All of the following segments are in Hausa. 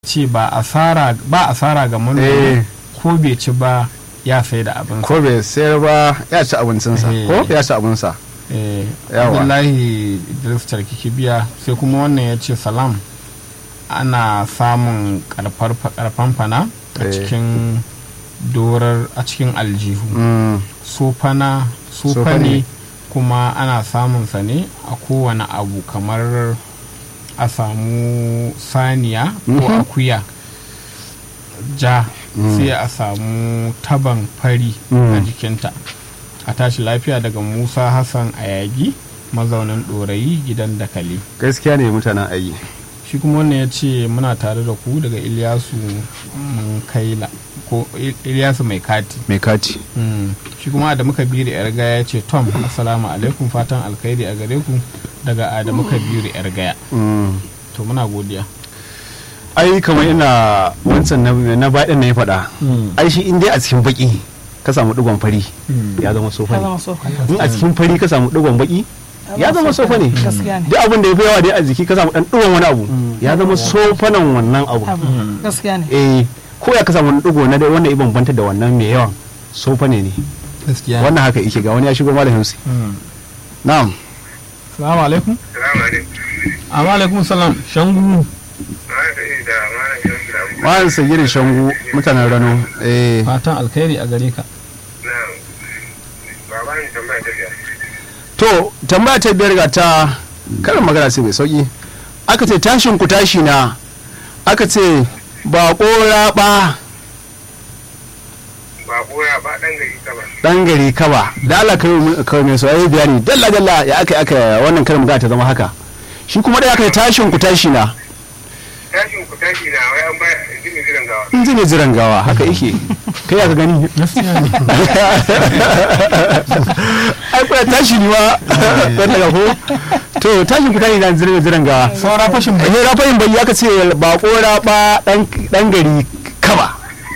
ce ba asara ba asara ga manomi Eh. ko bai ci ba ya sai da abin ko bai sayar ba ya ci abincinsa Eh. ko ya ci abinsa eh Yawa. Abdullahi Idris Tarkiki biya sai kuma wannan ya ce salam ana samun karfar karfan fana a Eh. cikin dorar a cikin aljihu Mm, sofana sofa Sofa ne. ne kuma ana samun sa ne a kowane abu kamar a samu saniya ko Mhm. akuya ja sai a samu taban fari a Mm. jikinta a tashi lafiya daga musa hassan ayagi mazaunin ɗorayi gidan dakali gaskiya ne mutanen ayi shi kuma wannan ya ce muna tare da ku daga iliyasu kaila ko Il- iliyasu mai kati mai kati Mm. shi kuma adamu kabiru yar gaya ya ce tom assalamu alaikum fatan alkhairi a gare ku daga adamu kabiru yar gaya Mm. to muna godiya ai kamar ina wancan na, na baɗin na ya faɗa ai shi in dai a cikin baki ka samu digon fari ya zama sofa ya ne zama sofa in a cikin fari ka samu digon baki ya zama sofa ne gaskiya ne duk abin da ya fi yawa dai a jiki ka samu dan digon wani abu ya zama sofanan wannan abu abu gaskiya ne eh ko ya ka samu wani digo na dai wanda ya bambanta da wannan mai yawan sofa ne ne gaskiya wannan haka yake ga wani ya shigo malam Hausi na'am salamu alaikum Salamu alaikum. amma alaikum salam shangu Malam Sa'idu da Malam Shamsu da Abu. malam sagirin shangu mutanen rano eh fatan alkhairi a gare ka Na baba ni tambaya ta biyar. to tambaya ta biyar ga ta karin magana sai mai sauki aka ce tashin ku tashi na aka ce ba raba Ba ɓoya ba ɗan gari ka ba. dan gari kaba da Allah kai mu- kai mai soyayya bayani dalla dalla ya aka aka wannan karin magana ta zama haka shi kuma da aka ce tashin ku tashi na Tashin ku tashi na wai an baya jini jiran gawa. in ji ne jiran gawa haka yake kai ya ka gani gaskiya ne ai kuna tashi ne ma dan daga ko to tashin ku tashi na jiran jiran gawa saura fashin bai eh rafayin bai aka ce ba raba dan dan gari kaba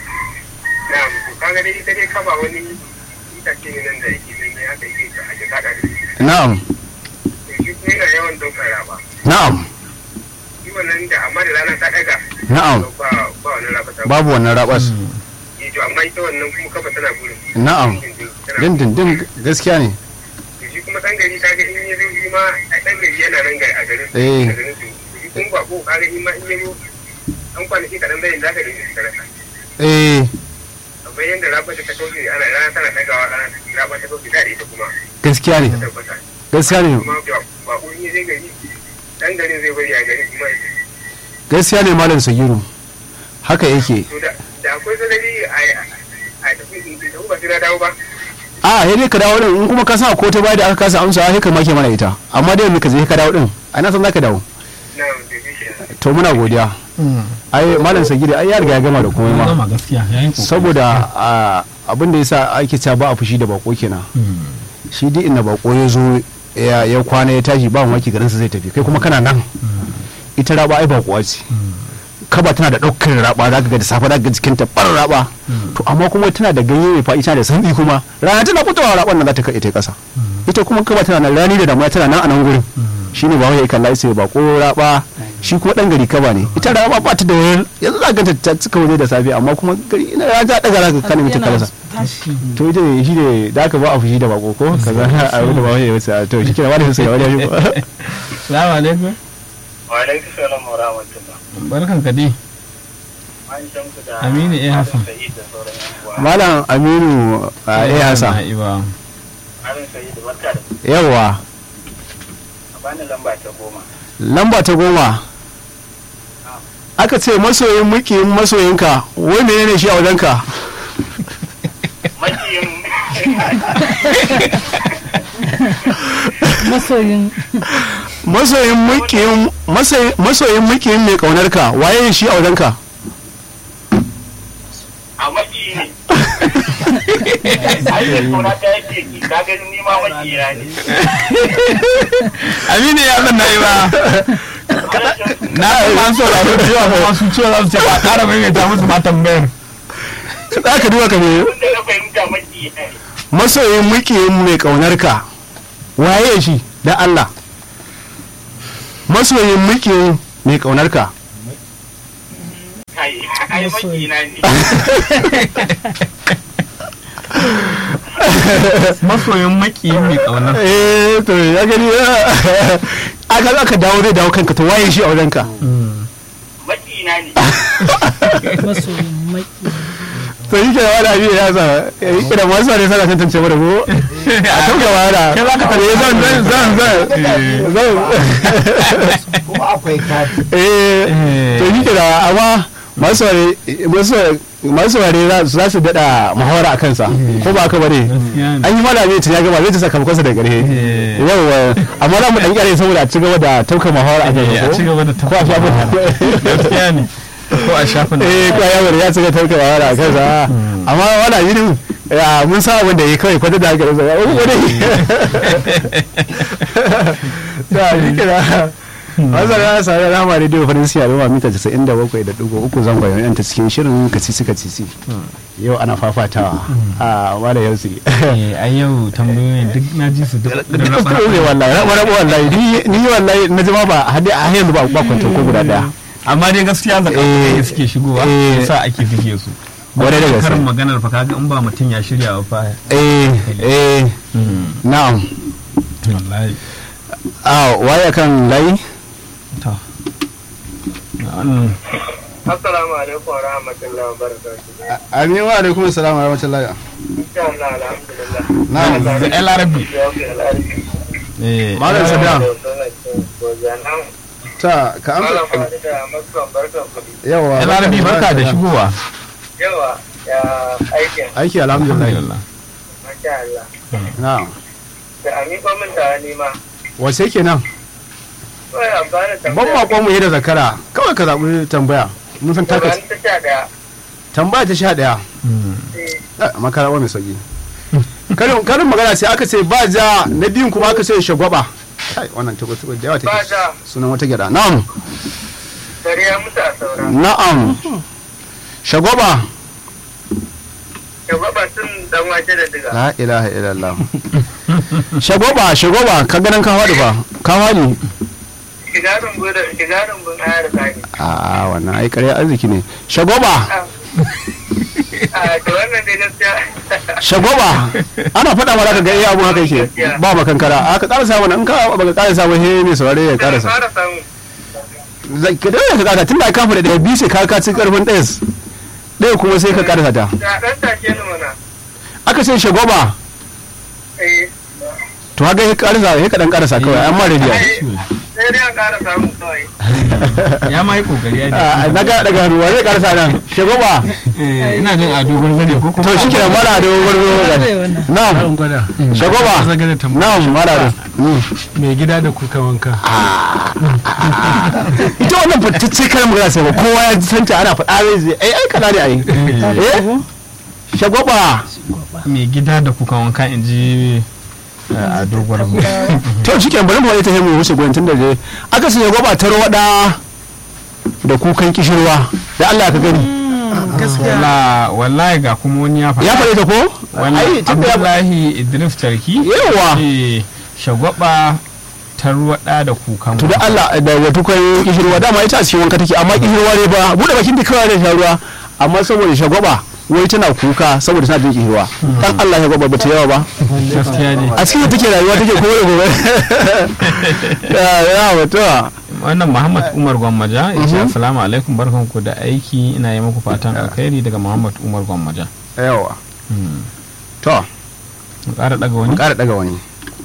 Na to kaga dai ita dai kaba wani itace ne nan da yake nan ne haka yake ka ake kada da shi. na'am To shi kuma yana yawan ɗaukar raba. na'am Shi wannan da amma da rana ta ɗaga. Na'am. to Ba ba wani raba ta. babu wannan rabas Eh, to amma ita wannan kuma kaba tana gurin. na'am Tana dindindin gaskiya ne to shi kuma ɗan gari kaga in ya zo shi ma a ɗan gari yana nan gari a garin su. Eh. a garin su. To shi kuma ba ko kaga in ma in ya zo an kwanaki kaɗan bayan za ka nemi su karasa. eh kamar yadda raba ta kauce ana rana tana ɗagawa rana raba ta kauce da ita kuma gaskiya ne ta tabbata gaskiya ne kuma ba ba ko in zai gari dan garin zai bari a gari kuma ya gaskiya ne malam sagiru haka yake to da da akwai sanadi a a tafi in da ba sai na dawo ba a sai dai ka dawo din in kuma ka sa ko ta baya da aka kasa amsa sai ka make mana ita amma dai mu ka je ka dawo din a na san zaka dawo na da shi to muna godiya ai malam sagiru ai ya riga ya gama da komai ma gama gaskiya yayin kokari saboda a, abin da yasa ake cewa ba a fushi da bako kenan shi duk inda bako ya zo ya ya kwana ya tashi ba mamaki garin sa zai tafi kai kuma kana nan ita raba ai bakuwa ce kaba tana da ɗaukar raba za ka ga da safe za ka ga jikinta bar raba to amma kuma tana da ganye mai fa'i tana da sandi kuma rana tana fitowa raban nan za ta kai ta kasa ita kuma kaba tana nan rani da damuna tana nan a nan gurin shine ba wai ya kalla sai ba ko raba shi kuma dan gari kaba ne ita raba ba ta da wayar yanzu za ka ga ta cika waje da safe amma kuma gari ina ya ta daga za ka kana mita kalasa tashi to ita ne shi ne da aka ba a fushi da bako ko kaza a wani ba wani ya wuce to shi kira wani sai wani ya shigo salamu alaikum wa alaikum salam wa rahmatullah barkan ka dai an shamsu da Aminu A. Hassan. Sa'id da sauran yan uwa malam aminu a eh hasa Na'iba. Malam Sa'id barka da yawa a bani lamba ta goma lamba ta goma aka ce masoyin mukiyin masoyinka wai menene shi a wajenka makiyin masoyin masoyin mukiyin masoyin- masoyin mukiyin mai kaunarka waye shi a wajenka a maki ne ai da suna ta yake ki ka gani ni ma makiyina ne Aminu ya san Na'iba. Na an sauraro da yawa kuma sun ce za su ce ba ƙara maimaita musu ma tambayar. za ka duba ka me wanda na fahimta makiyina ne masoyin mukiyin mai kaunarka waye shi da Allah masoyin mukiyin mai kaunarka ai ai makina ne masoyin makiyin mai kauna eh to ya gani aka aka dawo zai dawo kanka to waye shi a wajenka makina ne masoyin maki to yi kenan wani abin ya sa yi kira masu ne sana tantance mu da ko a tauka wala Kai za ka Eh, zan zan zan zan zan kuma akwai kati eh to yi kira amma masu ware masu ware za su daɗa muhawara a kansa ko ba haka bane Gaskiya ne. an yi malami ta ya gaba zai ta sakamakonsa da ƙarhe Eh. yawwa amma za mu ɗan ƙyare saboda a ci gaba da taukar muhawara a Eh, a ci kansa gaba da ko a shafin gaskiya ne ko a shafin eh ko ya bari ya ci gaba da taukar muhawara a kansa amma wala yi ya mun sa abin da ya kawai kwata da haka da ya wani da shi kira Mazar ya sa ya rama da farin siya da mita 97.3 zangon yan ta cikin shirin kasisi kasisi yau ana fafatawa a wala yansu Eh, a yau tambayoyin duk na ji su duk ne wallahi raba raba wallahi ni ni wallahi na jima ba hadi a yanzu ba ba kwanta ko guda daya amma dai gaskiya zaka Eh, ne suke shigowa eh. yasa ake fike su Kwarai da gaske. karin maganar fa kaga in ba mutum ya shirya ba fa eh eh na'am wallahi a waye kan layi to wannan assalamu alaikum wa rahmatullahi wa barakatuh amin wa alaikum assalam wa rahmatullahi insha Allah alhamdulillah na'am da el arabi eh Malam Saddam. Malam ta ka Fadi da Makon barkan kuɗi. yawa el arabi barka da shigowa Yawa ya aikin aiki alhamdulillah alhamdulillah masha Allah. na'am Da a miƙo min ta nima. wace kenan Kawai amfani da ban bakon mu yi da zakara kawai ka zaɓi tambaya mun san taka Ban ta sha ɗaya. tambaya ta sha ɗaya Eh, makara mai sauki karin karin magana sai aka ce ba ja na biyun kuma aka ce shagwaba kai wannan tuba tuba da yawa Ba take ja, sunan wata gyada na'am dare ya mutu a saura. na'am shagwaba Ya gwaba sun dan wake da diga. la ilaha illallah shagwaba shagwaba ka ganin ka faɗi fa ka faɗi Shiga rumbu da shiga rumbun ayar zani. a wannan ai ƙarya arziki ne shagwaba A da wannan dai gaskiya. shagwaba ana faɗa mara ka ga iya abu haka yake ba makankara a ka ƙarasa mana in ka baka ƙarasa ba he mai saurare ya Da ƙarasa fara samu. Zai- ka dawo ka ƙarasa tun da ka faɗa daga biyu sai ka ka ci ƙarfin ɗayas ɗaya kuma sai ka ƙarasa ta Da ɗan take ni mana. aka ce shagwaba Eh, to haka ya ƙarasa ya kaɗan ƙarasa kawai amma da biya ai, sai dai an ƙara samu kawai. ya ma yi kokari ya Ah, na ga daga hannu wa zai ƙarasa nan shagwaba eh ina jin a dogon zane ko kuma to shi kenan mara da wani na'am shagwaba zagare tambaya na'am mara da mai gida da kuka wanka ita wannan fitacce karin magana sai ba kowa ya san ta ana faɗa zai zai ai ai kana ne ai eh shagwaba mai gida da kuka wanka in ji eh, a dogon zane to shi kenan bari mu wani ta mu wuce gwan tun da je aka ce shagwaba ta rawada da kukan kishirwa da Allah ka gani Wala- wallahi ga kuma wani ya faɗa ya faɗi ta ko wani ai tun da ya abdullahi idris tarki yawa ce shagwaba tarwada da kukan to da Allah da da tukan kishirwa dama ita a cikin wanka take amma kishirwa ne ba bude bakin da kawai da sharuwa amma saboda shagwaba wai tana kuka saboda tana jin kishirwa dan Allah shagwaba ba ta yawa ba gaskiya ne a cikin take rayuwa take kowa da gobe ya ya wato wannan muhammad umar gwammaja ya ce assalamu alaikum barkanku da aiki ina yi muku fatan alkhairi daga muhammad umar gwammaja yawa Hmm. to mu ƙara daga wani ƙara daga wani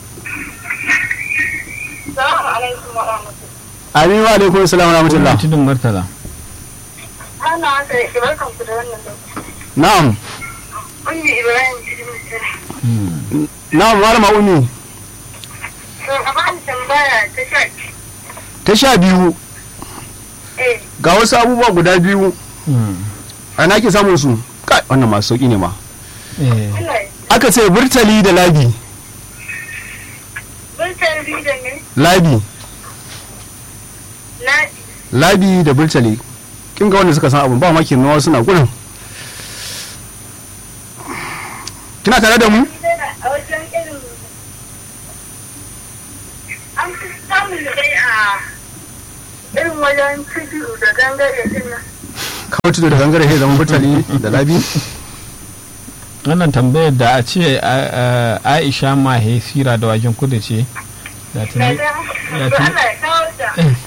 Salamu alaikum wa rahmatullahi. amin wa alaikum assalam wa rahmatullah tudun murtala Ana haka da barkan ku da wannan lokaci. na'am Ummi Ibrahim cikin mutum. Hmm. na'am malama umi To, a ba ni tambaya ta sha ta sha biyu Eh, ga wasu abubuwa guda biyu Hmm. a na ke samun su kai wannan masu sauki ne ma Eh, ina yi. aka ce burtali da labi Bultar da ne? labi Na labi da burtali kin ga wanda suka san abun ba maki nawa suna gurin kina tare da mu a wajen irin an fi samun dai a irin wajen tudu da gangare din nan. kawai tudu da gangare sai zama burtali da labi wannan tambayar da a ce a- a- aisha mahe sira da wajen kudu ce da tuni da tuni Allah ya kawo ta.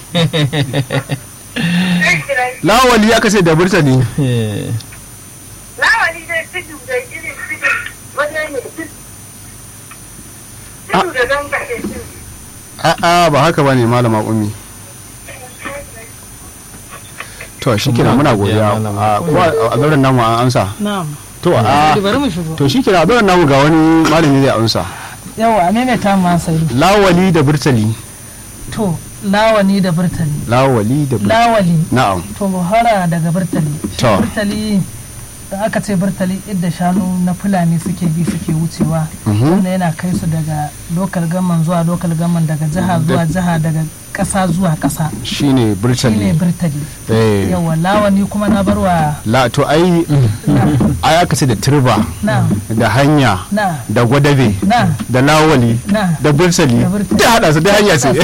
Zai kira shi. lawali aka ce da burtali eh, Lawali dai tudu da irin tudu wajen ne tudu. Tudu da ganga ke tudu. a'a ba haka ba ne malama ummi to shi kira muna godiya a kuwa a zauren namu an amsa na'am to a bari mu shigo to shi kira a zauren namu ga wani malami zai amsa yawa a maimaita ma sai lawali da burtali to lawani da burtali lawali da burtali lawali na'am to mu fara daga burtali Shi To. burtali da aka ce burtali idda shanu na fulani suke bi suke wucewa Mhm. wanda yana kai su daga lokal gaman zuwa lokal gaman daga jiha zuwa jiha daga ƙasa zuwa ƙasa shine shine burtali burtali eh yawa lawani kuma na barwa la to ai ai aka ce da turba na da hanya na da gwadabe na da lawali na da burtali Da burtali. da hada su da hanya ce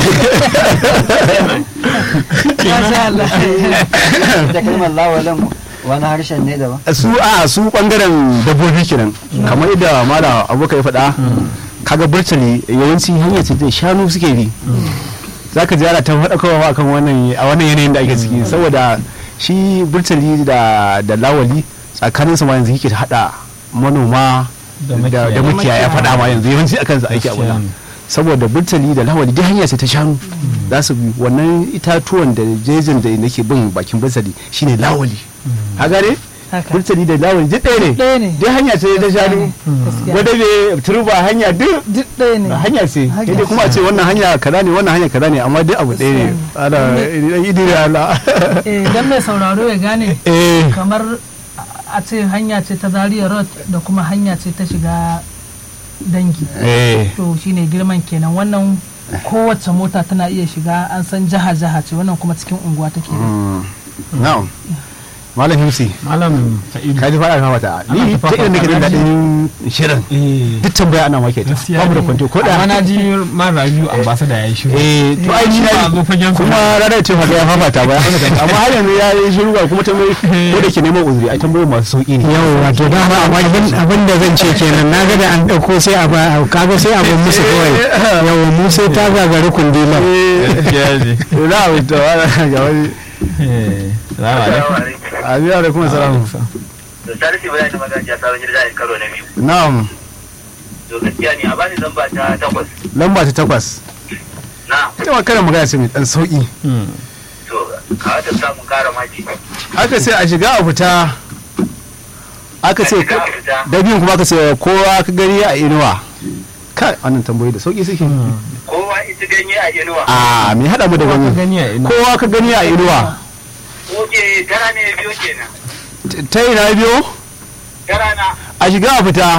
Masha Allah. da kalmar lawalin wani harshen ne daban su a su bangaren dabbobi kenan kamar yadda mala abokan ya faɗa kaga burtali yawanci hanya ce da shanu suke bi za ka ji ana ta faɗa kowa akan wannan a wannan yanayin da ake ciki saboda shi burtali da da lawali tsakanin su ma yanzu yake haɗa manoma Da da makiyaya. da makiyaya faɗa ma yanzu yawanci akan su aiki a gaskiya wannan ne. saboda burtali da lawali duk hanya ce ta shanu za su bi wannan itatuwan da jejin da nake bin bakin burtali shine lawali ha gane Haka. burtali da lawali duk ɗaya ne ɗaya ne duk hanya ce ta shanu Gaskiya. gwada be turba hanya duk duk ɗaya ne hanya ce Hanya sai dai kuma a ce wannan hanya kaza ne wannan hanya kaza ne amma duk abu ɗaya ne ana idan idi da Allah eh dan mai sauraro ya gane eh kamar a ce hanya ce ta Zaria road da kuma hanya ce ta shiga dangi eh to shine girman kenan wannan kowace mota tana iya shiga an san jaha jaha ce wannan kuma cikin unguwa take mm, na'am malam himsi malam sa'idu ka ji faɗa ka mata ni ta ta irin nake jin daɗin shirin eh duk tambaya ana maka ita gaskiya babu da ne. kwanto ko amma da na ji man rabiu ambassador ya yi shiru eh to ai ni ba na zo fagen su kuma ranar ce maka ya fafata ba amma har yanzu ya yi shiru ga kuma tambayi ko da ke neman uzuri ai tambayoyi masu sauki ne yau wato dama abin abin da zan ce kenan na ga da an ɗauko sai a ba kaga sai a bar musu kawai yau mu sai ta gagari kundilan gaskiya ne za a wuce wa ga wani eh salamu alaikum abiya da kuma salamu da sarki bayan da magajiya sabon gida da karo na biyu na'am to gaskiya ne a bani lamba ta takwas lamba ta takwas na ita ma kana magana ce mai dan sauki Hmm. to a wata samun kara maki aka ce a shiga a fita aka ce A shiga a fita. da biyun kuma aka ce kowa ka gani a inuwa kai wannan tambayoyi da sauki suke kowa ita ganye a inuwa a me hada mu da Kowa ka gani gani a ina kowa ka gani a inuwa oke tara ne biyo kenan T- ta ina biyo tara na a shiga a fita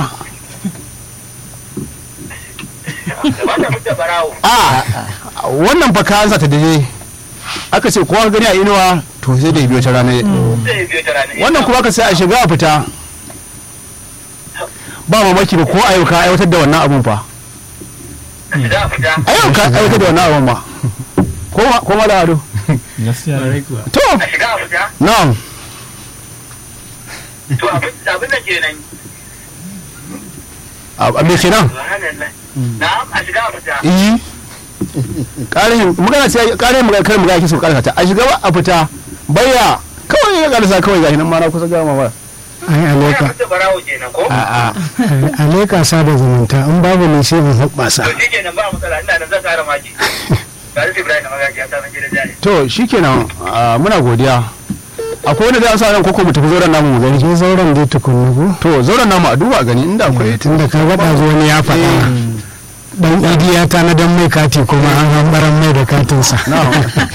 da ba ta fita barawo a wannan fa ka ansa ta daje aka ce kowa ka gani a inuwa to sai da ya biyo ta rana zai biyo tara ne wannan kuma aka sai a shiga a fita ba mamaki ba ko a yau ka aiwatar da wannan abun fa za a fita a yau ka aiwatar da wannan abun ma ko ma ko ma da ado gaskiya ne to a shiga a fita na'am to abin abin da kenan a me kenan subhanallah na'am a shiga a fita iyi ƙarin magana ce ƙarin magana kar magana kisa ƙarfa ta a shiga ba a fita bayya kawai ya ƙarsa kawai gashi nan ma na kusa gama ba ai ya aleka fita barawo kenan ko a'a aleka sada zumunta in babu ne sai mu hoɓɓasa to shi kenan ba matsala ina nan zan kara maki tare da Ibrahim magajiya sabon gida jari to shikenan ah, muna godiya akwai wanda zai amsa nan koko mu tafi zauren namu mu gani je zauren dai tukunna ko to zauren namu a duba a gani inda akwai tunda ka ga ɗazu wani ya faɗa dan idi ya tanadan mai kati kuma an hambaran mai da katinsa na'am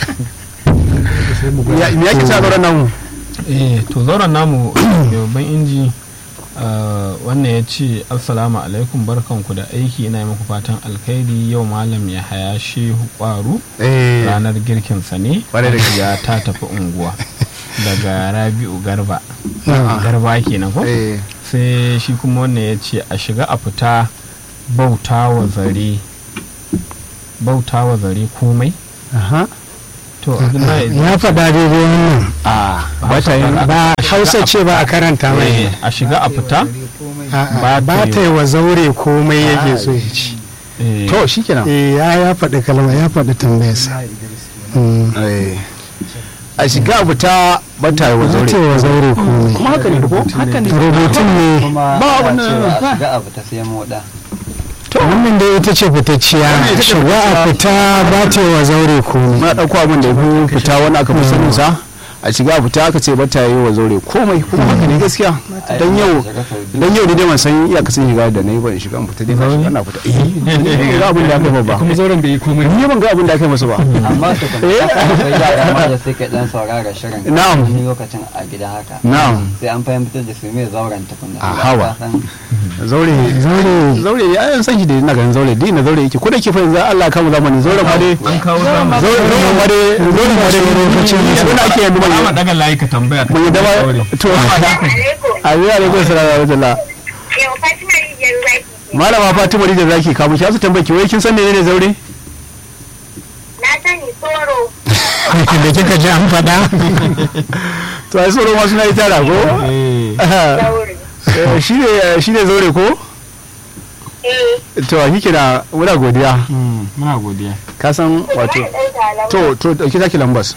ya me yake sa zauren namu eh to zauren namu mai babban inji ah, wannan ya ce assalamu alaikum barkanku da aiki ina yi muku fatan alkhairi yau malam ya haya shehu kwaru eh ranar girkinsa ne Kwarai da gaske. ya ta tafi unguwa daga rabi'u garba Ah. garba kenan ko eh sai shi kuma wannan ya ce a shiga a fita bauta wa zare bauta wa zare komai aha to abdullahi ya faɗa daidai wannan a ba ta yin ba hausa ce ba a karanta mai eh, a shiga a fita A'a, ba ta yi wa zaure komai yake so ya ci eh, to shikenan eh ya ya faɗi kalma ya faɗi tambayarsa Mm. Eh. a shiga abu ta ba ta yi wa ba ta yi zaure wa zaure komai kuma haka ne ko haka ne rubutun ne kuma Ba ba abin da- cewa a shiga abu ta sai moda wannan dai ita ce fitacciya shiga a fita ba ta yi wa zaure komai muna ɗauko abin da ya fi fita wani aka fi sanin sa a shiga a fita aka ce ba ta yi wa zaure komai kuma haka ne gaskiya dan yau dan yau ni dai ban san iyakacin shiga da na yi ba in shiga in fita dai na shiga na fita eh ni ban ga abin da aka yi ba kuma zauren bai yi komai ni ban ga abin da aka yi masa ba amma su kuma akwai yara ma da suke dan saurara shirin Na'am. wani lokacin a gida haka na'am sai an fahimtar da su me zauren tukunna A hawa. Ka san zaure zaure zaure ya yan san shi da ina ganin zaure dai na zaure yake ko da ke fa yanzu Allah kama zamani zaure ma dai an kawo zamani zaure zaure ma dai zaure ma dai lokacin yanzu na ake yanzu ba ma mai daga layi ka tambaya ka mun yi dama zaure. to alaikum a yi alaikum salam wa rahmatullah yau fatima rijiyar zaki ke malama fatima da zaki kamu ki asu tambaki wai kin san menene zaure na sani tsoro da kika ji an faɗa to ai tsoro ma suna yi tara ko zaure Eh, shi ne shi ne zaure ko eh to a kike da muna godiya Mm, muna godiya ka san wato ɗan talan to to dauki zaki lambas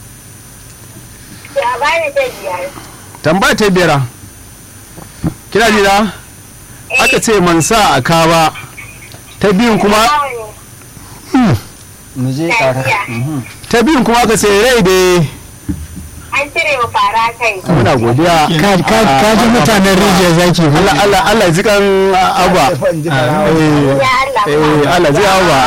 ya bani ta biyar tambaya ta biyar kina ji da aka ce man sa a kawa ta biyun kuma nawa ne mu je Lafiya. ƙara Mhm. ta biyun kuma aka ce rai da an cire wa fara kai muna godiya ka ka- ka ji mutanen rijiyar zaki ko? Allah Allah Allah ji kan abba eh ya Allah eh Allah ji abba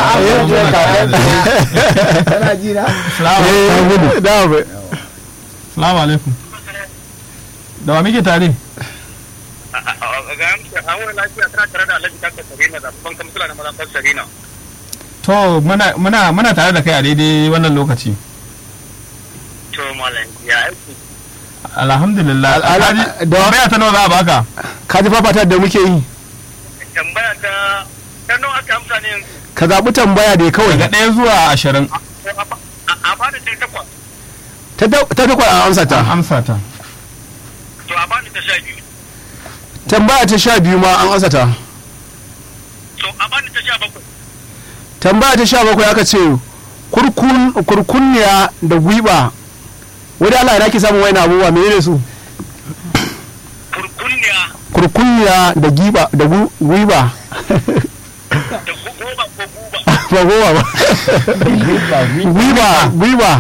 kana ji na eh da ba salamu alaikum da wa muke tare ga amsa an wani lafiya tana tare da alhaji kakar sarina da babban kamsula na mazafar sarina to muna muna muna tare da kai a daidai wannan lokaci to malam ya aiki alhamdulillah Al- al- Alhaji, da- tambaya ta nawa za a baka ka ji fafata da muke yi tambaya ta ta nawa aka amsa ne yanzu ka zaɓi tambaya da kawai daga ɗaya zuwa ashirin To, a ba- a- a bani ta takwas ta ta takwas an amsa an ta amsa ta to a bani ta sha biyu tambaya ta sha biyu ma an amsa ta to a bani ta sha bakwai tambaya ta sha bakwai aka ce kurkun kurkunniya da gwiba wani Allah ya ke samun wani abubuwa menene su kurkunniya kurkunniya da giba da gu- gwiba da gu- goba ko guba ba goma ba gwiba gwiba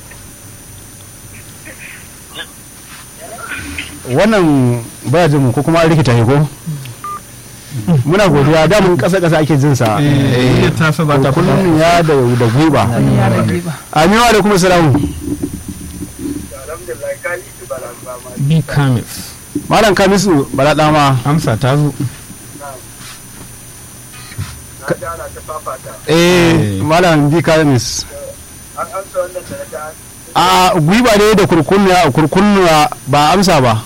wannan baya jin mu ko kuma an rikita ne ko muna godiya da mun kasa kasa ake jin sa eh ta sa ba ta fita kurkunniya da da gwiba ya rage ba aminu alaikum salamu alhamdulillah ka yi su balamba ma bi kamis malam kamisu bala dama amsa ta zo na ji ana ta fafata eh malam bi kamis an amsa wannan da na ta a gwiba ne da kurkunniya kurkunniya ba amsa ba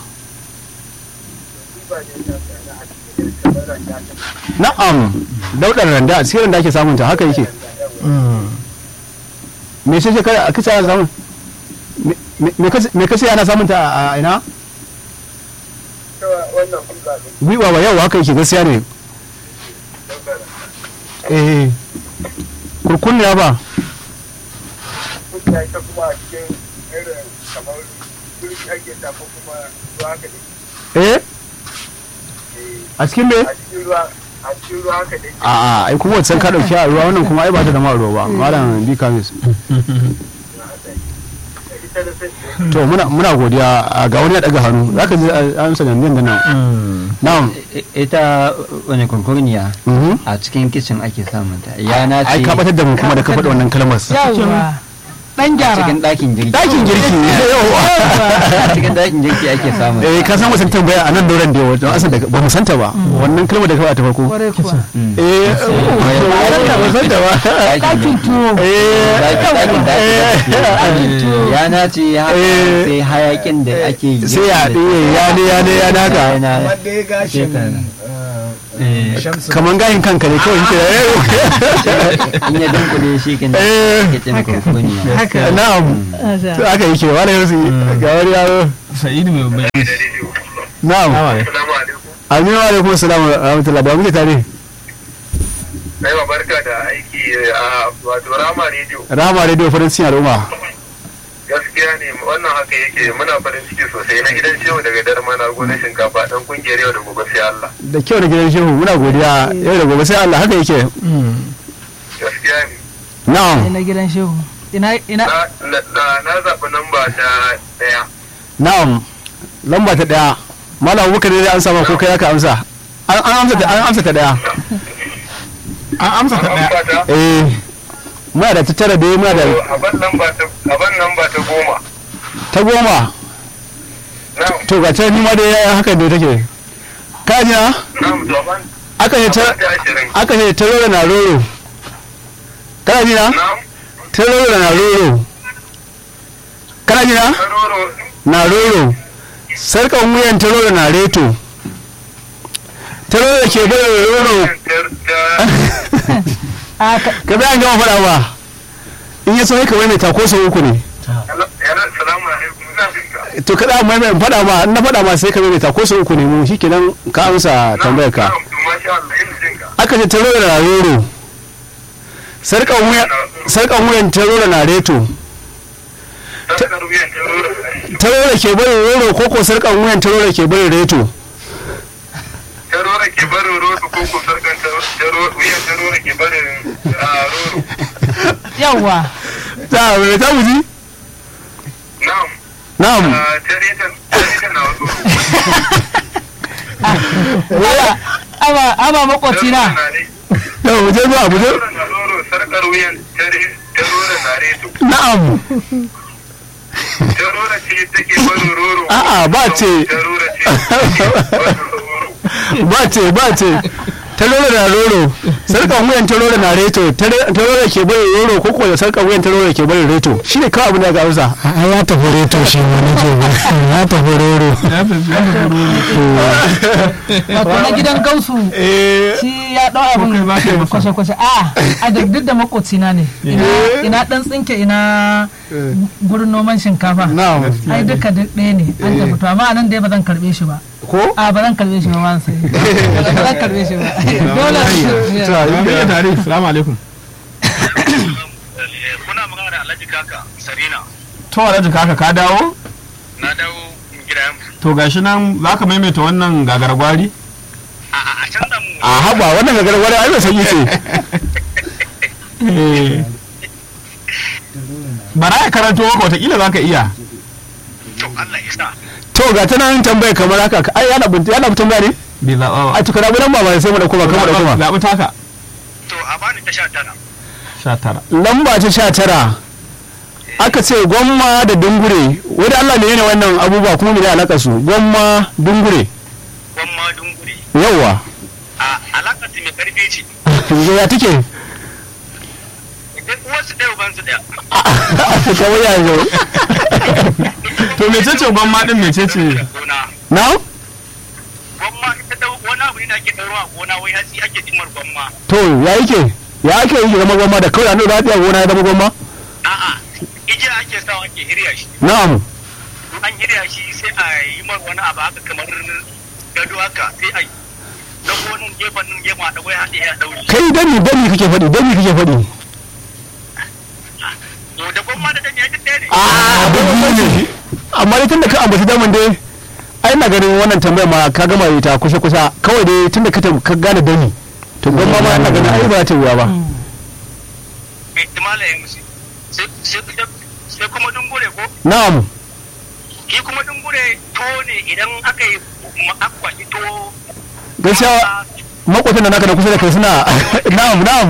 ba ne ta sana a cikin kamar randa ta na'am daudar randa a cikin randa ake samun ta haka yake me ce kai a kace ana samun me- me- me kace- me kace ana samun ta a- a ina cewa wannan hulɗa ne gwiba ba yau haka yake gaskiya ne eh kurkunniya ba hulɗa ita kuma a cikin irin kamar turki ake ta ko kuma ruwa haka ne eh a cikin me a cikin ruwa a cikin ruwa haka ne a a ai kuma wancan ka dauki a ruwa wannan kuma ai ba ta da ma ruwa ba malam bi kamis ita da sai to muna muna godiya a ga wani ya daga hannu zaka ji an sanin nan da nan na'am I- ita wani kurkurniya mhm a cikin kicin ake samun ta yana ce ai ka batar da mu kuma da ka faɗi wannan kalmar yawwa dan a gyara cikin ɗakin girki dakin girki yawa a cikin ɗakin girki ake samun ta. eh ka san wasan tambaya a nan dauran da yawa don asan da ba mu santa ba wannan kalmar da ka faɗa ta farko kwarai kuwa Mm. eh ba mu santa ba ɗakin tuwo eh Ɗakin- ɗakin- ɗakin tuwo. yana ce haka Eh. sai hayakin da ake yi sai ya ɗiye ya ne ya ne ya naka yana wanda ya gashin Shekara. eh, kaman gayin kanka ne kawai yake in ya dunkule shi ke Eh. ke ce maka hukuni haka na'am to haka yake wala yanzu ga wani yaro sa'idu mai babban inji na'am Assalamu alaikum. aminu wa alaikum assalam wa rahmatullahi ba muke tare Aiwa barka da aiki a wato Rama Radio. rama radio farin cikin al'umma Gaskiya ne wannan haka yake muna farin ciki sosai na gidan shehu daga darma na gonar shinkafa dan kungiyar yau da gobe sai Allah. da kyau da gidan shehu muna godiya yau da gobe sai Allah haka yake Gaskiya ne. na'am na gidan shehu ina ina Na na- na- na zaɓi namba ta ɗaya. na'am lamba ta daya malam abubakar ne an sama ko kai aka amsa an an amsa ta an amsa ta daya an amsa ta daya Namba ta eh muna da ta tara da muna da a ban namba ta a ban namba ta goma. ta goma Na'am. to ga ta ni ma dai haka ne take ka ji na Na'am to a ban aka ce a ta ban ta ashirin. aka ce ta roro na roro kana ji na Na'am. ta roro na roro kana ji na Karoro na roro sarkan wuyan ta roro na reto ta roro ke bai roro ta a ka- ka bayan gama faɗa ba in ya so ka mai ta ko sau uku ne yana salamu alaikum ina jinka. to kada mai mai faɗa ma in na faɗa ma sai ka mai ta ko sau uku ne mu shikenan ka amsa tambayar ka Na'am, to masha Allah ina jinka. aka ce ta roro na roro sarkan wuyan sarkan wuyan ta roro na reto Sarkar wuyan karoro. ta roro ke bari roro ko ko sarkan wuyan ta roro ke bari reto Tarora ke barin rodo ko ko sarkan tarora wuyan tarora ke barin ah, rodo. yawwa ta mai ta muji Na'am. na'am ah, Taritan taritan na wasu. aba aba makoci na to mu je zuwa mu je Tarora na rodo sarkar wuyan tare- tarora na reto. na'am Tarora ce take barin roro. A'a, ba ce. Tarora ce take barin roro. ba ce ba ce ta roro na roro sarkan wuyan ta roro na reto ta roro ke bari roro ko ko da sarkan wuyan ta roro ke bari reto shine kawai abin da ga amsa a ya tafi reto shi ma nake ba ya tafi roro ya tafi ya tafi roro wato na gidan gausu eh shi ya dau abin kai za ka yi masa. kwashe-kwashe a a da duk da makoci na ne ina ina dan tsinke ina gurin noman shinkafa na'am ai duka duk ɗaya ne an tafi to amma anan dai ba zan karbe shi ba ko a ba zan karbe shi ba ma sai ba zan karbe shi ba dole ta ya mai tare salamu alaikum Kuna magana da Alhaji Kaka Sarina. to alhaji kaka ka dawo Na dawo gida to gashi nan za ka maimaita wannan gagargwari a canza mu a haba wannan gagar wani ai bai sanyi ce Eh. bara ya karanto maka watakila za ka iya to Allah ya sa. to ga ta nan tambaya kamar haka ai yana bin yana bin tambaya ne bai zaɓa ba a tukuna nan ba ba sai mu da kuma kamar da kuma zaɓi taka To a bani ta sha tara. sha tara lamba ta sha tara aka ce gwamma da dungure wani Allah ne yana wannan abubuwa kuma ne alaka su gwamma dungure Gwamma dungure. yawa A alaƙar su mai ƙarfi ce. ya take Duk uwarsu ɗaya ubansu ɗaya. kawai yanzu to mecece gwamma din mecece Gona. na Gwamma ita da wani abu ne ake ɗauro a gona wai hatsi ake cimar gwamma. to ya yake ya ake yi zama gwamma da kawai an ɗora haɗiya gona ya zama gwamma A'a igiya ake sawa ake hirya shi. na'am In an hirya shi sai a yi mar wani abu haka kamar gado haka sai a yi. Dago nan gefen nan gefen a ɗago ya haɗe ya ɗauri. kai dani dani kake faɗi dani kake faɗi To da gwamma da dani ya duk ɗaya ne. a dani ne amma dai tunda ka ambaci daman dai ai na ganin wannan tambayar ma ka gama ita kusa kusa kawai dai tunda ka tam- ka gane dani to gwamma ma ina ganin ai ba za ta wuya ba Mai timala ya musu. Sai sai- sai kuma dungure ko? na'am shi kuma dungure to ne idan aka yi akwashi to gaskiya makwatan da naka da kusa da kai suna na'am na'am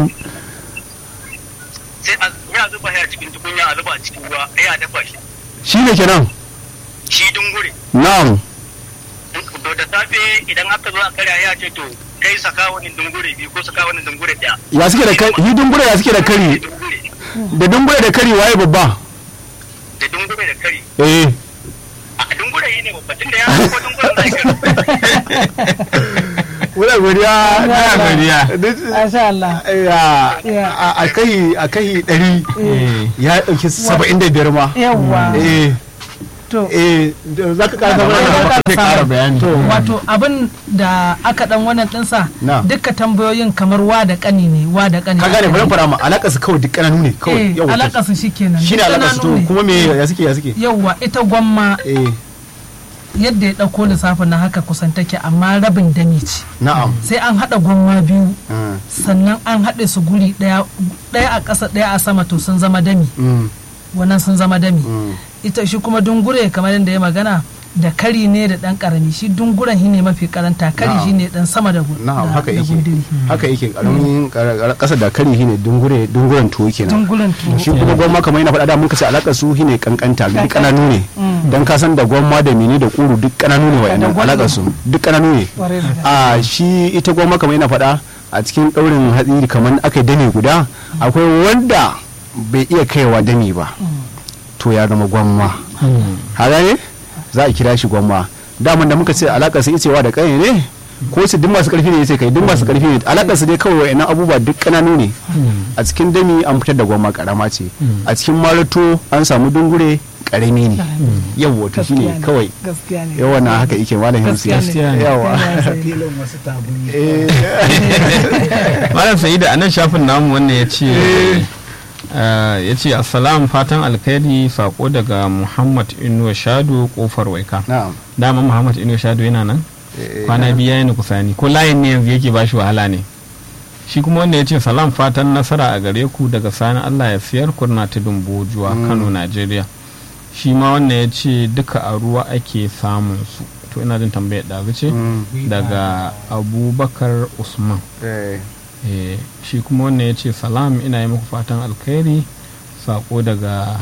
sai a ya zuba ya cikin tukunya a zuba a cikin ruwa ya dafa shi shi ne kenan shi dungure na'am to da safe idan aka zo a karya ya ce to kai saka wani dungure biyu ko saka wani dungure daya ya suke da kari yi dungure ya suke da kari dungure da dungure da kari waye babba da dungure da kari eh a dungure yi ne babbatin da ya ko dungure zai kari wala godiya Ina godiya. Masha Allah. Ya, a- a kai a kai ɗari Eh. ya ɗauki saba'in da biyar ma Yawwa. eh To. eh da- za ka ƙara Za zama ka Sai ƙara bayani. wato abin da aka dan wannan dinsa Na. duka tambayoyin kamar wa da kani ne wa da kani ka gane bari fara ma alaƙa su kawai duk ƙananu ne kawai eh yawa alaka su shikenan shi ne duk alaƙa su to ƙananu ne. kuma me ya suke ya suke yawwa ita gwamma eh yadda ya dauko lissafin na haka kusan take amma rabin dami ce na'am sai an hada gwamma biyu Mm, sannan an haɗe su guri ɗaya ɗaya a ƙasa ɗaya a sama to sun zama dami mm, wannan sun zama dami mm. ita shi kuma dungure kamar yadda ya magana da kari ne da ɗan ƙarami shi dunguren shi ne mafi karanta kari Na'am. shi ne ɗan sama da gu- na'am da- haka da yake gundiri haka yake ƙaramin ƙasa da kari shine dungure dunguren tuwo kenan dunguren tuwo shi kuma gwamma kamar yana faɗa da mun kace alaƙar su shine kankanta duk ƙananu ne dan ka san da gwamma da mini da ƙuru duk ƙananu ne wa'annan gwamma. alaƙar su duk ƙananu ne Ƙwarai da gaske. a shi ita gwamma kamar yana faɗa a cikin ɗaurin hatsi kamar aka yi dame guda akwai wanda bai iya kaiwa dami ba to ya zama gwamma haka ne za a kira shi gwamma daman da muka ce alaƙar su cewa da ƙanye ne ko su duk masu ƙarfi ne sai kai duk masu ƙarfi ne alaƙar su dai kawai wa'annan abubuwa duk ƙananu ne a cikin dami an fitar da gwamma ƙarama ce a cikin marato an samu dungure ƙarami ne yawa to shine Gaskiya ne. kawai gaskiya ne yawa na haka yake malam hamsi Gaskiya ne. yawa filin wasu tabuni Eh, malam sa'ida a nan shafin namu wannan ya ce ya ce assalam fatan alkhairi sako daga muhammad inuwa shado kofar waika na'am dama muhammad inuwa shado yana nan Eh, kwana biya yana kusani ko layin ne yanzu yake bashi wahala ne shi kuma wanda ya ce salam fatan nasara a gare ku daga sani allah ya siyar kurna tudun bojuwa kano najeriya shi ma wannan ya ce duka a ruwa ake samun su to ina jin tambayar ɗazu ce mm, daga abubakar usman eh, Eh, shi kuma wannan ya ce salam ina yi muku fatan alkhairi sako daga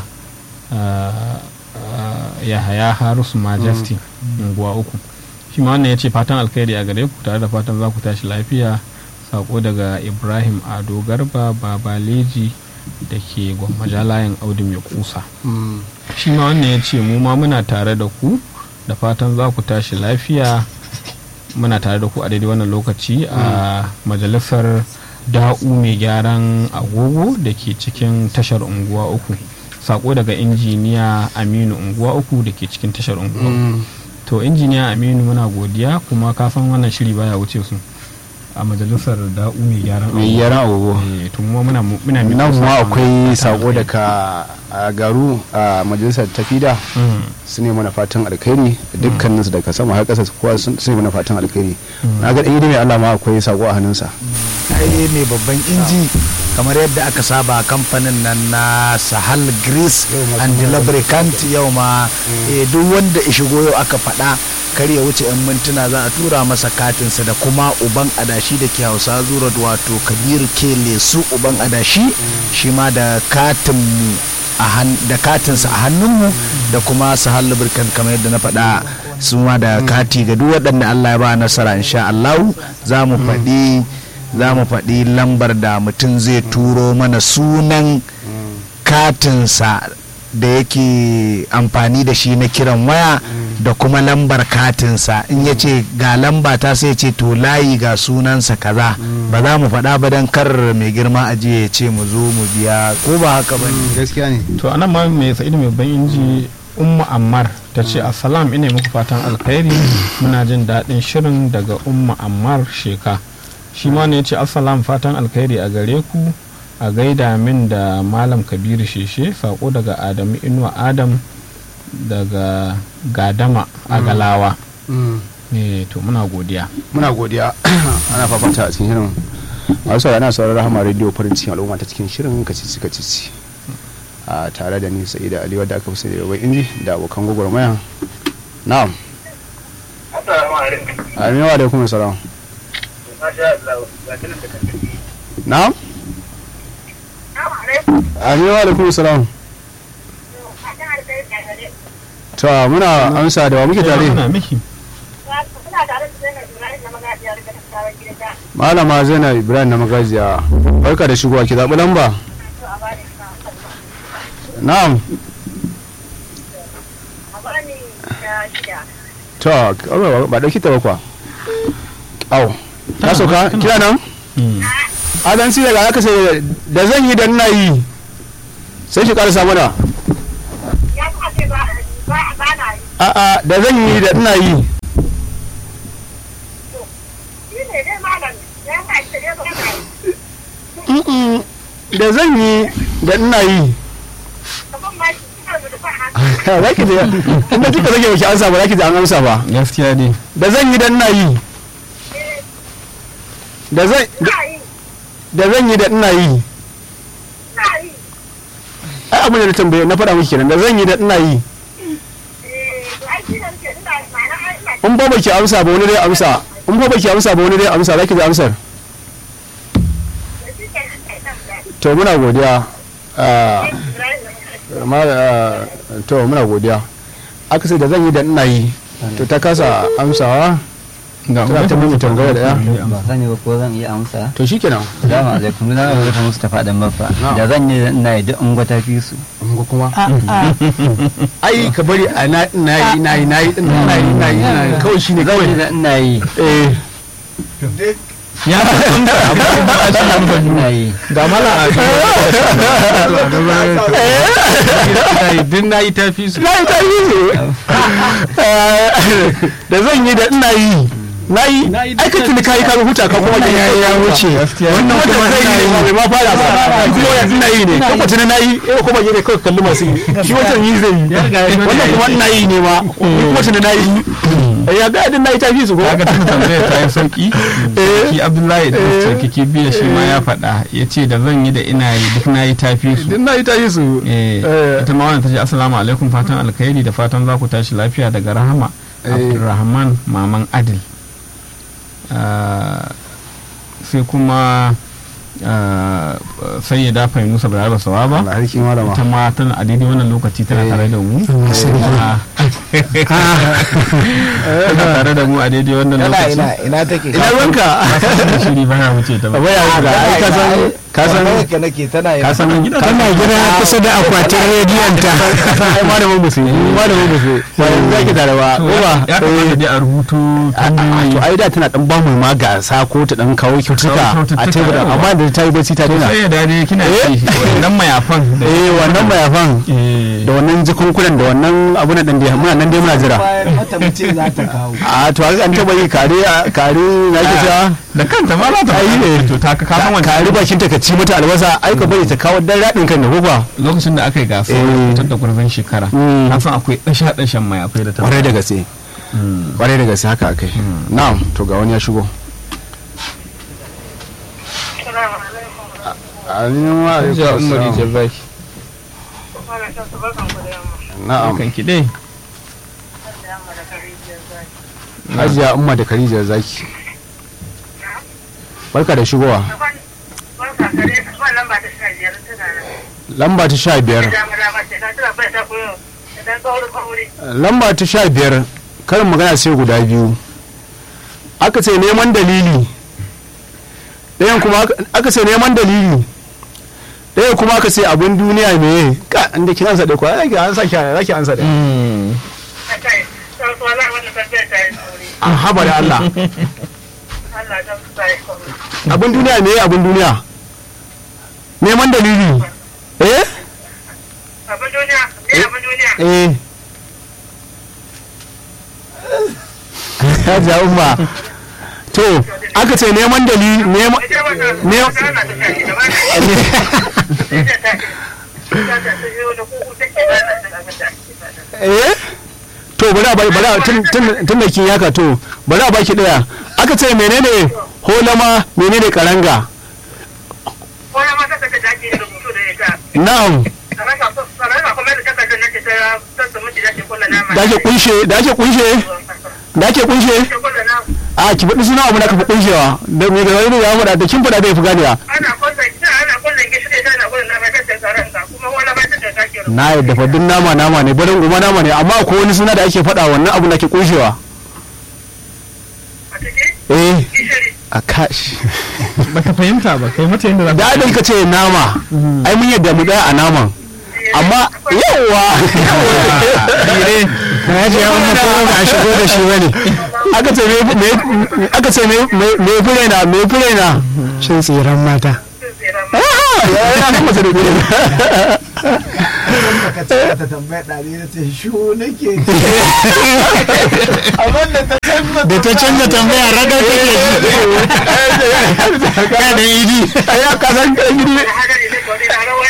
ah, ah, yahaya harus majesty unguwa uku shi ma wannan ya ce fatan alkhairi a gare ku tare da fatan za ku tashi lafiya sako daga ibrahim ado garba babaleji da ke gwammaja layin audu mai kusa mm, shi ma wannan ya ce mu ma muna tare da ku da fatan za ku tashi lafiya muna tare da ku a daidai wannan lokaci a majalisar da'u mai gyaran agogo da ke cikin tashar unguwa uku sako daga injiniya aminu unguwa uku da ke cikin tashar unguwa uku. mm. to injiniya aminu muna godiya kuma ka san wannan shiri baya wuce su a majalisar da'u mai gyaran mai yaran agogo Eh, to mu ma muna muna miƙa nan ma sakon akwai fatan sako alheri. daga a garu a majalisar tafida Mm. su ne mana fatan alkhairi dukkanin su daga sama har ƙasa kowa sun su ne mana fatan alkhairi na ga ɗaya mai Allah ma akwai sako a hannunsa ai mai babban inji kamar yadda aka saba kamfanin nan na sahal grease and lubricant yau ma eh, duk wanda ya shigo yau aka faɗa kar ya wuce 'yan mintuna za a tura masa katinsa da kuma uban adashi da ke hausa zura wato kabiru ke lesu uban adashi shi ma da katinmu a han- da katinsa a hannunmu da kuma sahal lubricant kamar yadda na faɗa su ma da kati ga duk waɗanda Allah ya ba nasara insha Allah za mu faɗi za mu faɗi lambar da mutum zai turo mana sunan katinsa da yake amfani da shi na kiran waya da kuma lambar katinsa in ya ce ga lamba ta sai ce to layi ga sunansa kaza ba za mu faɗa ba don kar mai girma ajiye ya ce mu zo mu biya ko ba haka ba ne gaskiya ne to anan ma mai sa'idu mai ban inji umma ammar ta ce assalam ina muku fatan alkhairi muna jin daɗin shirin daga umma ammar sheka shi ma ne ya ce assalam fatan alkhairi a gare ku a gaida min da malam kabiru sheshe sako daga adamu inuwa adam daga gadama a galawa ne to muna godiya muna godiya ana fafata a cikin shirin masu saurari ana sauraron rahama rediyo farin cikin al'umma ta cikin shirin kacici kacici a tare da ni sa'ida ali wadda aka fi sani da bai inji da abokan gwagwarmaya na'am Assalamu alaikum. aminu wa alaikum salam Masha Allah. Ga tunan da kan na'am Assalamu alaikum. aminu wa alaikum salam Fatan alkhairi a gare ku. to muna amsa da wa muke tare muna miki Kuna tare da Zainab Ibrahim na magajiyar da sabon gidan da malama zainab ibrahim na magajiya barka da shigowa ki zaɓi lamba so a bani ka. na'am A bani da shida. to ba ɗauki ta ba kwa au ta sauka kira nan adan si daga aka sai da zan yi da ina yi sai shi karasa mana Ya kuma ce ba ba ba na yi. a'a da zan yi da ina yi Shi ne dai malam. Ya ma ce dai ba na yi. Mm-mm. da zan yi da ina yi Kaman ma shi kina da fa hannu. za ki ji inda kika rage baki ansa ba za ki ji an amsa ba gaskiya ne da zan yi da ina yi da zan Na yi. da zan yi da ina yi Na yi. ai abin da na tambaye na faɗa miki kenan da zan yi da ina yi Eh, to ai shi ne nake ina ma'ana ai ina in ba baki amsa ba wani dai amsa in ba baki amsa ba wani dai amsa za ki ji amsar da shi ke ina ina da. to muna godiya Ah, Ibrahim. ma- ah, to muna godiya aka sai da zan yi da ina yi to ta kasa amsawa ga tana ta mimi tambaya da ya ba sani ba ko zan iya amsa to shikenan Salamu alaikum na da rufe musu tafa dan baffa da zan yi ina yi duk ungwa ta fi su ungo kuma a a ai ka bari a na na yi na yi na yi din na yi na yi na yi kawai shine zan yi kawai da ina yi eh ya ina yi ga mala a din na yi tafi su na yi ta yi da zan yi da ina yi na yi ai ka tuni kai ka huta ka kuma ya ya wuce wannan kuma zai yi ne bai ma fara ba kuma ya ina yi ne kuma tuni na yi eh kuma yi ne kawai kalli masu yi shi wancan yi zai yi wannan kuma ina yi ne ma kuma tuni na yi ya ga din na yi tafi su ko kaga tun tambayar ta yi sauki ki abdullahi da sarkake biya shi ma ya faɗa ya ce da zan yi da ina yi duk na yi tafi su din na yi tafi su Eh, Eh. ita ma wannan ta ce assalamu alaikum fatan alkhairi da fatan za ku tashi lafiya daga rahama Eh. abdulrahman maman adil Ah, sai kuma ah, sai ya dafa musa balaraba sawaba Allah harki malama ita ma tana a daidai wannan lokaci tana Eh. tare da mu Ah. tana tare da mu a daidai wannan ina lokaci ina ina take ina ruwanka shiri baya wuce ta ba baya ga ai ka san ka san ka nake tana ka san tana gida kusa da akwatin rediyon ta ai malamin musulmi malamin musulmi ba yanzu zaki tare ba ko ba ya kamata dai a rubutu a to ai da tana dan bamu ma gasa ko ta dan kawo kyautuka Kawo a kyaututtuka, tebur yawa. amma da ta yi bacci ta daina sai ya dade kina ci wannan mayafan da eh wannan mayafan eh da wannan jikunkunan da wannan abun nan da muna nan dai muna jira bayan mata mace za ta kawo a to haka an taba yi kare kare na ke cewa da kanta ma za ta Ai, yi eh. to ta ka kasan wancan kare bakin ta ka ci mata albasa ai ka bari ta kawo dan radin kan da kuka lokacin da aka yi gasa Eh. fitar da gurbin shekara Mm. na san akwai dasha dashen mayafai da ta kwarai da gaske kwarai da gaske haka akai na'am to ga wani ya shigo Assalamu alaikum. amin wa alaikum Hajiya Umar assalam. Jabaki Kwana ta su barkan ku da yamma. na'am kan ki dai Da yamma da kare biyar zaki. hajiya umma da khadija zaki barka da shigowa Barka kare wannan ba ta sha biyar tana nan. lamba ta sha biyar Dama dama ce ta tana bai ta koyo. Dan kauri kauri. lamba ta sha biyar karin magana sai guda biyu aka ce neman dalili ɗayan kuma aka- aka ce neman dalili ɗayan kuma aka ce abin duniya me ka inda kin ansa da kwa zaki ansa ki zaki ansa da Ta kai. Sai wala wannan tafiya ta yi kauri. an haba da Allah Allah ta ta yi kauri. abin duniya me abin duniya neman dalili eh Abin duniya, me abin duniya? eh ya ja umma to aka ce neman dalili neman Ita wannan ne ta ana ta sha da ba ta. Ita ta ta ta ta yi da kuku take ba ta da abin da ake fata. eh to bari a bari bari a tun tun tun da kin yaka to bari a baki daya aka ce menene holama menene karanga Wani mata ta ta ake rubutu da ita. na'am Kamar ka kamar ka kuma da takardar nake ta ta miji da ke kula nama. da ake kunshe da ake kunshe da ake kunshe Ke kula nama. a ki faɗi suna abu da ka fi kunshewa da me da wani ya faɗa da kin faɗa da ya fi ganewa Ana kulla ita ana kulla gishiri da ana kulla nama ta ta tsaron ka kuma wani mata ta ta ke rubutu. na yadda fa duk nama nama ne barin kuma nama ne amma akwai wani suna da ake faɗa wannan abu da ke kunshewa A ciki eh gishiri. a kashi baka fahimta ba kai mata yadda za da adin ka ce nama ai mun yadda mu tsaya a naman amma yawa dire na ji ya umma ko ba a shigo da shi bane aka ce me me- aka ce me me- me fure na me fure na shin tsiran mata Ah, ya ya nan mace da fure ka ce ta tambaya ɗari na ce shu nake amma da ta canza da ta canza tambaya ragar take ya da idi ya ka san kan gidi haka ne ko ni na rawa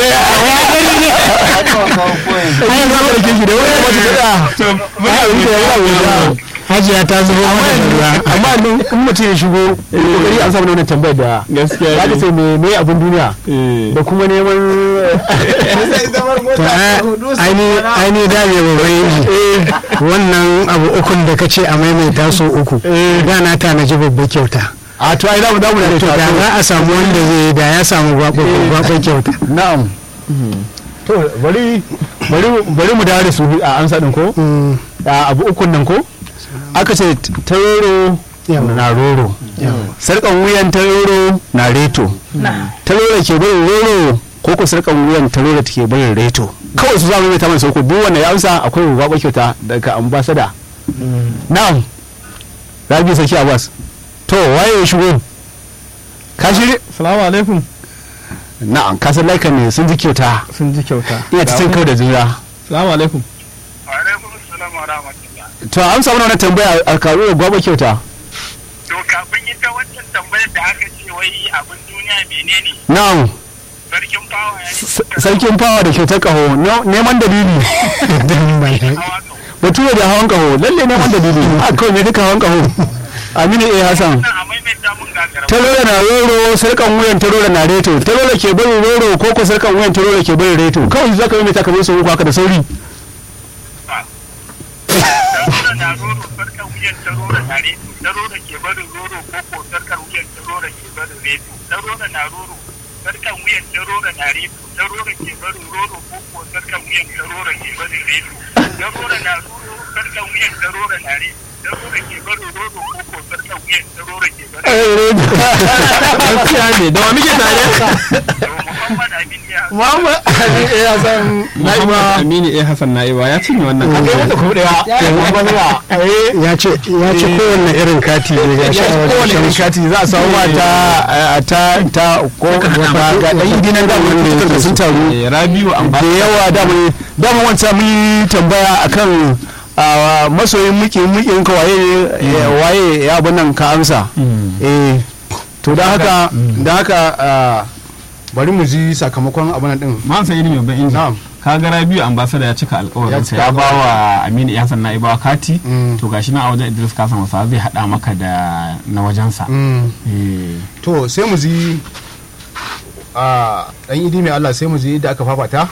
ai za ka rike shi da wani mace da to muna wuce ya wuce hajiya ta zubo mata da ruwa amma nan in mutum ya shigo kokari an samu wannan tambayar da gaskiya za ka ce me me abin duniya da kuma neman sai zamar to mota ta hudu su aini kwana. aini da me babban inji wannan abu ukun da kace a maimaita so uku da na tanaji babbar kyauta a to ai za mu damu da to da za a samu wanda zai yi da ya samu gwabon kyauta na'am to bari bari bari mu dawo da su a amsa din ko Mm, a abu ukun nan ko aka ce taroro Yawa. na roro sarkan wuyan taroro na reto taroro ke barin roro ko ko sarkan wuyan taroro take barin reto kawai su zamu mai ta mana sauko duk wanda ya amsa akwai ruwa kyauta daga ambasada na'am rabi saki abbas to waye ya shigo ka shirye salamu alaikum na'am ka san laikan ne sun ji kyauta sun ji kyauta ina ta cin kawai da juna salamu alaikum wa alaikum assalam wa rahmatullah to an samu wannan tambaya a karu da gwaba kyauta to kafin ita wancan tambayar da aka ce wai abin duniya menene na'am sarkin fawa ya yi S- sarkin fawa da kyautar kaho ne- neman dalili dan mai hawa kan bature da hawan kaho lalle neman dalili a kawai me duka hawan kaho aminu a hassan nan a maimaita mun gagara tarola na roro sarkan wuyan tarola na reto tarola ke bari roro ko ko sarkan wuyan tarola ke bari reto kawai za ka yi mai takamai sau uku haka da sauri tarora na roro sarkar wuyan tarora na reto tarora ke barin roro ko ko sarkar wuyan tarora ke barin reto tarora na roro sarkar wuyan tarora na reto tarora ke barin roro ko ko sarkar wuyan tarora ke barin reto tarora na roro sarkar wuyan tarora na reto tarora ke barin roro ko ko sarkar wuyan tarora ke barin gaskiya ne da wa muke tare to muhammad amin ya Muhammad Ali ya san Muhammad Aminu A Hassan Na'iba ya cinye wannan kai wata kuma daya ya ce ya ce kowanne irin kati ne ga shi a wajen kowane shan irin kati za a samu ma ta ta ta ko ba ga dan gidan da wani fitar da sun taru Eh, Rabiu da Amba yawa da mu da mu wanta mun yi tambaya akan a masoyin muke muke ka waye eh, waye ya abun nan ka amsa eh to da haka da haka ah, bari mu ji sakamakon abun nan din Man sai mai ban inji na'am ka ga Rabiu ambassador ya cika alƙawarin Ya sa cika ya ba wa Aminu A Hassan Na'iba kati Mm. to gashi na a wajen Idris Kasan wasa zai hada maka da na wajensa Mm. eh to sai mu ji a dan idi mai Allah sai mu ji da aka fafata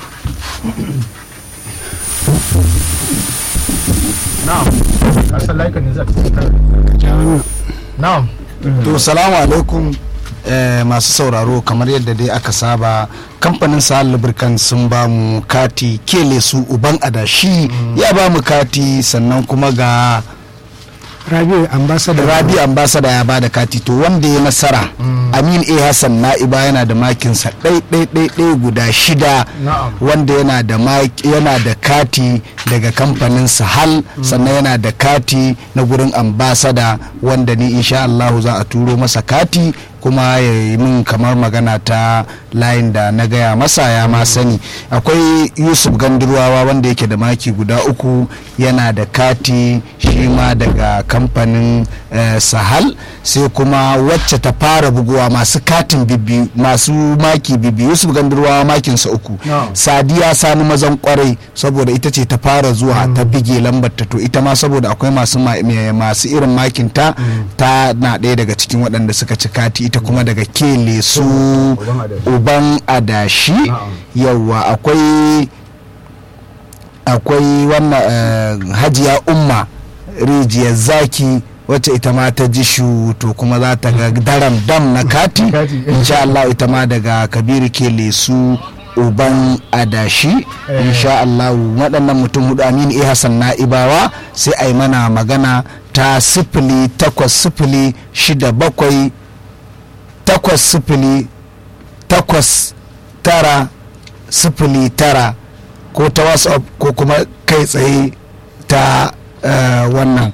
na'am kasan laikan ne za na'am to salamu alaikum eh, masu sauraro kamar yadda dai aka saba kamfanin sahal lubricant sun ba mu kati kele su uban adashi ya ba mu kati sannan kuma ga rabiu ambassador rabi ambasada ya ba da kati to wanda ya nasara amin a hassan na'iba yana da makinsa ɗai ɗai ɗai ɗai guda shida Na'am. wanda yana da mak- yana da kati daga kamfanin sahal sannan yana da kati na gurin ambasada wanda ni insha Allah za a turo masa kati kuma ya yi min kamar magana ta layin da na gaya masa ya ma sani akwai yusuf gandurwawa wanda yake da maki guda uku yana da kati shi ma daga kamfanin eh, sahal sai kuma wacce ta fara buguwa masu katin bibi masu maki bibi yusuf gandurwawa makinsa uku No. sadiya sani mazan kwarai saboda ita ce ta fara zuwa ta bige lambar ta to ita ma saboda akwai masu ma- me- masu irin makin ta ta na ɗaya daga cikin waɗanda suka ci kati ita kuma daga kele su uban adashi yawa akwai akwai wannan eh, hajiya umma rijiyar zaki wacce ita ma ta ji shu to kuma za ta ga daram dam na kati Kati. insha Allah ita ma daga kabiru ke lesu uban adashi insha Allah waɗannan mutum hudu aminu eh hassan na'ibawa sai a yi mana magana ta sifili takwas sifili shida bakwai takwas sifili takwas tara sifili tara ko ta whatsapp ko kuma kai tsaye ta eh, wannan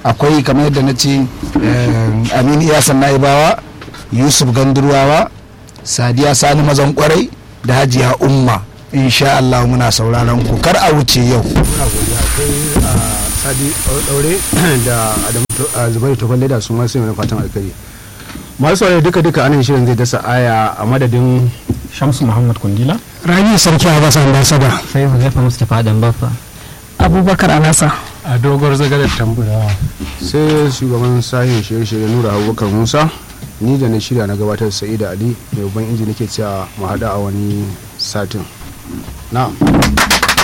akwai kamar yadda na ce eh, aminu iyasan naibawa yusuf gandurwawa sadiya sani mazan kwarai da hajiya umma insha Allah muna sauraron ku kar a wuce yau muna godiya akwai a sadi daure da adamu To- a zubairu tofan leda su ma sai mai fatan alkhairi masu saurari duka duka anan shirin zai dasa aya a madadin shamsu muhammad kundila rabi sarki a basa ambasada sai huzaifa mustapha dan baffa abubakar alasa a dogon zagarar tamburawa sai shugaban sahin shirye-shirye nura abubakar musa ni da na shirya na gabatar sa'ida ali mai babban inji nake cewa mu haɗu a wani satin na